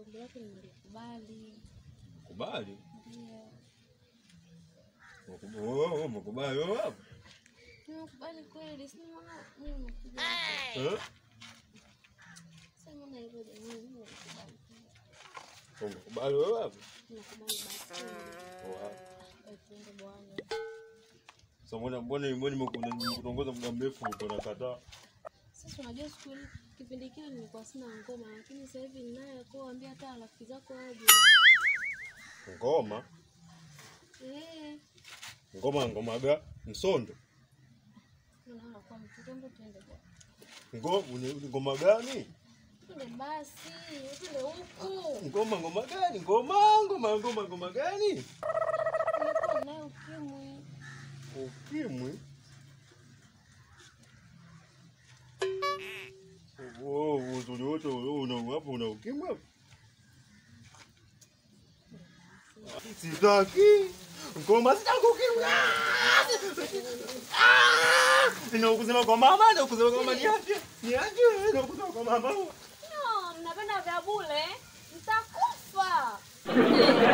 ombi lako nimelikubali. Kubali. Ndio. Umekubali wewe, umekubali wewe hapo? Nimekubali kweli, si mbona mimi nimekuja. Eh? Sasa mbona hivyo jamani, mimi nimekubali. Umekubali wewe hapo? Nimekubali basi. Wow. Eh, tuende bwana. Sasa mbona mbona mbona nimekutongoza muda mrefu uko nakataa? Sasa unajua siku ile kipindi kile nilikuwa sina ngoma, lakini sasa hivi ninayo, kwa ambia hata rafiki zako waje. Ngoma? Eh, Ngoma ngoma ga? Msondo. unaona kwa mtoto ndo tuende bwana. Ngoma ngoma gani? Tuende basi, tuende huku. Ngoma ngoma gani? Ngoma ngoma ngoma ngoma gani? Nilikuwa naye ukimwi. Ukimwi? Oh, uzuri wote una hapo una ukimwi hapo? Sitaki. Ngoma sitaki ukimwi. Ah! Nina kusema kwa mama, nina kusema kwa mama niache. Niache, nina kusema kwa mama. No, mnapenda vya bure, mtakufa.